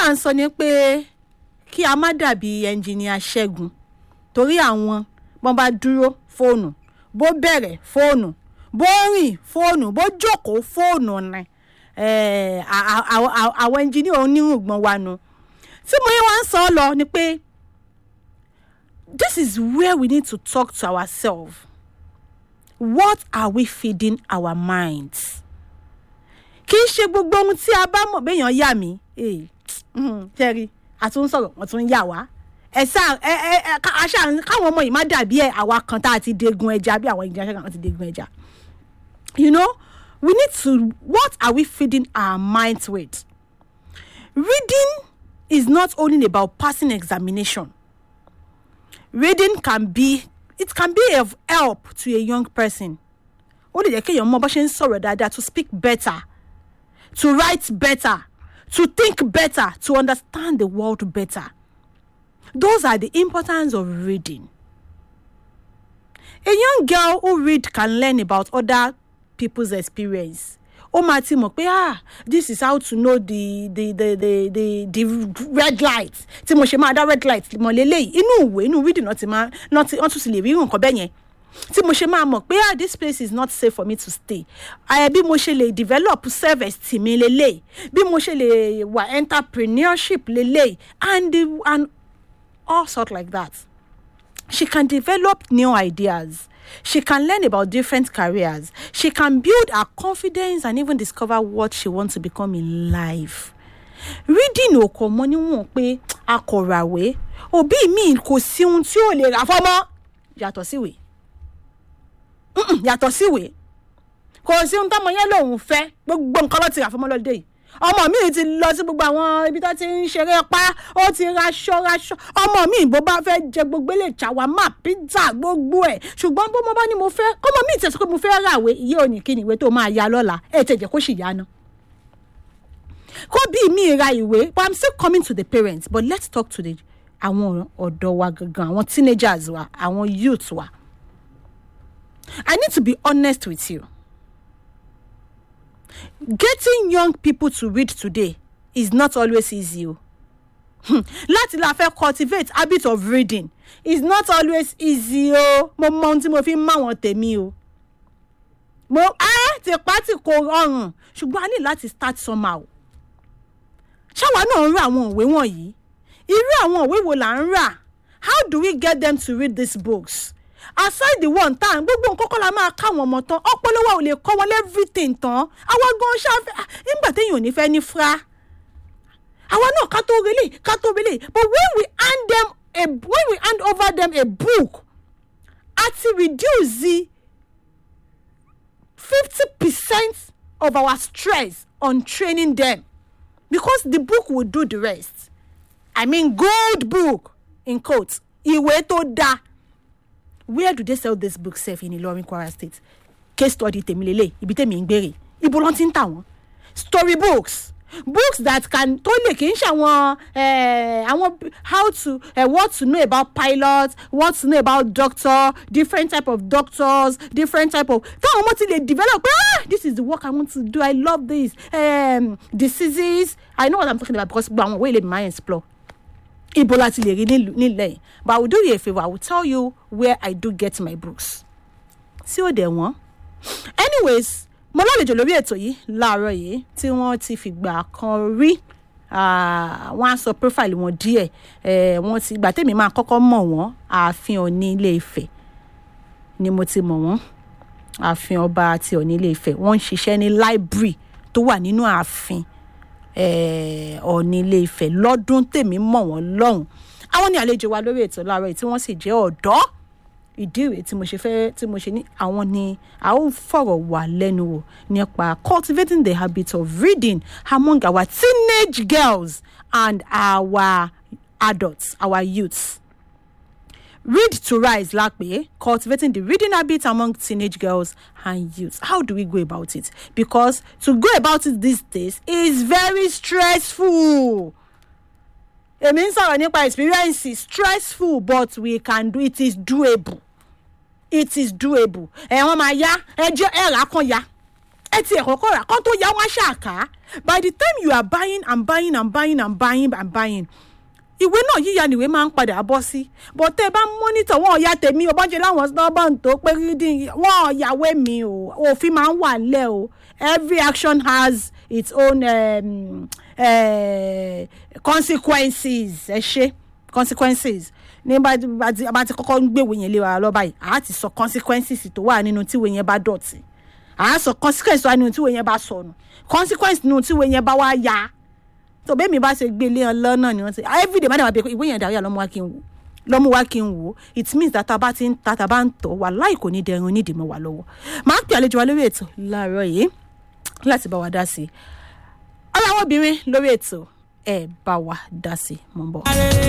à ń sọ ni pé kí a má dàbí ẹnjìníà ṣẹ́gun torí àwọn bọ́n bá dúró fóònù bó bẹ̀rẹ̀ fóònù bó rìn fóònù bó jókòó fóònù ni eh, à- à- à- à- àwọn ẹnjìníà onírùngbọ̀n wa nu tí mo yẹ wá ń sọ ọ lọ ni pé this is where we need to talk to ourselves what are we feeding our minds kì í ṣe gbogbo ohun tí a bá mọ̀ béèyàn yà mí ṣẹ́rí àtún sọ̀rọ̀ wọ́n tún yà wá ẹ sá ẹ ẹ ẹ ká- aṣá káwọn ọmọ yìí má dàbí ẹ àwa kan tá a ti degun ẹja bí àwọn ìjìnlẹ̀ kan ti degun ẹja you know we need to what are we feeding our minds with reading is not only about passing examination reading can be it can be of help to a young person ó lè jẹ́ kéèyàn mọ bó ṣe ń sọ̀rọ̀ dáadáa to speak better to write better to think better to understand the world better those are the importance of reading a young girl who read can learn about other people's experience ó máa ti mọ̀ pé ah this is how to know the the the the the, the red light tí mo ṣe máa dá red light mọ̀ lélẹ́yìí inú ìwé inú reading náà ti máa náà ti wọ́n tún ti lè rí nǹkan bẹ́ẹ̀ yẹn tí mo ṣe máa mọ̀ pé ah this place is not safe for me to stay ẹ bí mo ṣe lè develop self esteem mi lélẹ́yìí bí mo ṣe lè wà entrepreneurship lélẹ́yìí and the and all sort like that she can develop new ideas. She can learn about different careers. She can build her confidence and even discover what she wants to become in life. Reading ò kọ̀ mọ́ níwọ̀n pé akọ̀ràwé òbí mi kò sí ohun tí ò lè rà fọ́mọ́ yàtọ̀ síwèé Mm-mm, yàtọ̀ síwèé kò sí ohun tọ́mọ yẹn lòun fẹ́ gbogbo nǹkan ló ti rà fọ́mọ́ lọ́dẹ yìí ọmọ mi ti lọ sí gbogbo àwọn ibi tó ti ń ṣeré pa ó ti raṣọ raṣọ ọmọ mi bó bá fẹ́ jẹ gbogbo ilé ṣàwámà pizza gbogbo ẹ̀ ṣùgbọ́n bó mo bá ní mo fẹ́ ọmọ mi ti sọ pé mo fẹ́ ràwé iye òní kí ni ìwé tó máa ya lọ́la ẹ̀ tẹ̀ jẹ́ kó sì yá ná kó bí mi ra ìwé but i'm still coming to the parents but let's talk to the àwọn ọ̀dọ́ wa gangan àwọn teenagers wa àwọn youth wa i need to be honest with you getting young people to read today is not always easy o Hmm, láti la fẹ́ cultivate habit of reading is not always easy o mo mọ ohun tí mo fi ń máwọn tèmi o mo ẹ tìpá tí kò rọrùn ṣùgbọ́n a ní láti start somehow ṣáwa náà ń ra àwọn òwe wọ̀nyí irú àwọn òwe wo là ń rà how do we get them to read these books aside the one time gbogbo nǹkan kọ́ la máa káwọn ọmọ tán ọpọlọ wa ò lè kọ́ wọn everything tán àwa gan ṣáfẹ́ ah, nígbà téèyàn ò ní fẹ́ ní fra àwa náà ká tó relé ká tó relé but when we hand them a when we hand over them a book àti reduce the fifty percent of our stress on training them because the book will do the rest i mean good book in quotes ìwé tó dáa where do they sell this book sef in ilorin kwara state case study tèmi lélẹ̀ ibi tèmi ń gbèrè ibo ló ti ń tà wọ́n story books books that can tó lè kì í ṣe àwọn eh, àwọn b- how to uh, what to know about pilot what to know about doctor different type of doctors different type of táwọn ọmọ ti lè develop pé ah this is the work i want to do i love this um, diseases i know what i'm talking about because gbogbo àwọn òwe ilé mi máa ń explore ibo la ti lè rí nílùú- nílẹ̀ yìí but i will do you a favour i will tell you where i do get my books tí ó dẹ̀ wọ́n anyways mo lálejò lórí ètò yìí láàárọ̀ yìí tí wọ́n ti fìgbà kan rí ah, wọ́n á sọ profile wọn díẹ̀ eh, wọ́n ti gbà tèmi máa kọ́kọ́ mọ̀ wọ́n ààfin Ọ̀ọ̀ni ilé Ifẹ̀ ni mo ti mọ̀ wọ́n ààfin ọba àti Ọ̀ọ̀ni ilé Ifẹ̀ wọ́n ń ṣiṣẹ́ ní library tó wà nínú ààfin eh, Ọ̀ọ̀ni ilé Ifẹ̀ lọ́dún tèmi mọ̀ wọ́n lọ́hùn àwọn ni àlejò wa lórí ètò láàárọ̀ yìí tí wọ́n sì jẹ́ ọ̀dọ́ ìdí rèé tí mo ṣe fẹ́ tí mo ṣe ní àwọn ni a ó fọ̀rọ̀ wà lẹ́nu wò nípa cultivating the habit of reading among our teenage girls and our adults our youths. Read to rise lápè cultivating the reading habit among teenage girls and youths. How do we go about it? Because to go about it these days is very stressful. Èmi ń sọ̀rọ̀ nípa experience stressful but we can do it is doable. It is doable. Ẹ wọ́n máa yá ẹjọ́ ẹ rà á kan yá ẹ ti ẹ̀kọ́ kọ́ rà kán tó yá wọn ṣàká by the time you are buying and buying and buying and buying and buying ìwé náà yíya nìwé máa ń padà bọ́ sí but tẹ́ ẹ bá mọ́nítọ̀ wọn ọ̀ya tèmi o bọ́njẹ́ láwọn snowball tó pé reading wọn ọ̀yàwé mi o òfin máa ń wà lẹ́ o every action has its own um, uh, consequences ẹ ṣe consequences ní bá bá ti kọ́kọ́ ń gbèwé yẹn lé wa lọ báyìí àá ti sọ consequences tó wà nínú tíwèé yẹn bá dọ̀tí àá sọ consequences tó wà nínú tíwèé yẹn bá sọnù consequences nínú tíwèé yẹn bá wá ya tó bẹ́ẹ̀ mi bá ṣe gbé ilé ọlọ́ náà ni wọ́n ti everyday má dàbà bẹ́ẹ̀ ìwé yẹn dàrí àlọ́mú wa kí n wò lọ́mú wa kí n wò it means that tá a bá ti ń ta tá a bá ń tọ̀ wà láì kò ní dẹrun onídìí mọ́ wa lọ́wọ́ máa ń pè àlejò wa lórí ètò láàárọ̀ yìí láti bá wa dá sí i ọlọ́wọ́ obìnrin lórí ètò ẹ̀ bá wa dá sí i mọ́ bọ̀.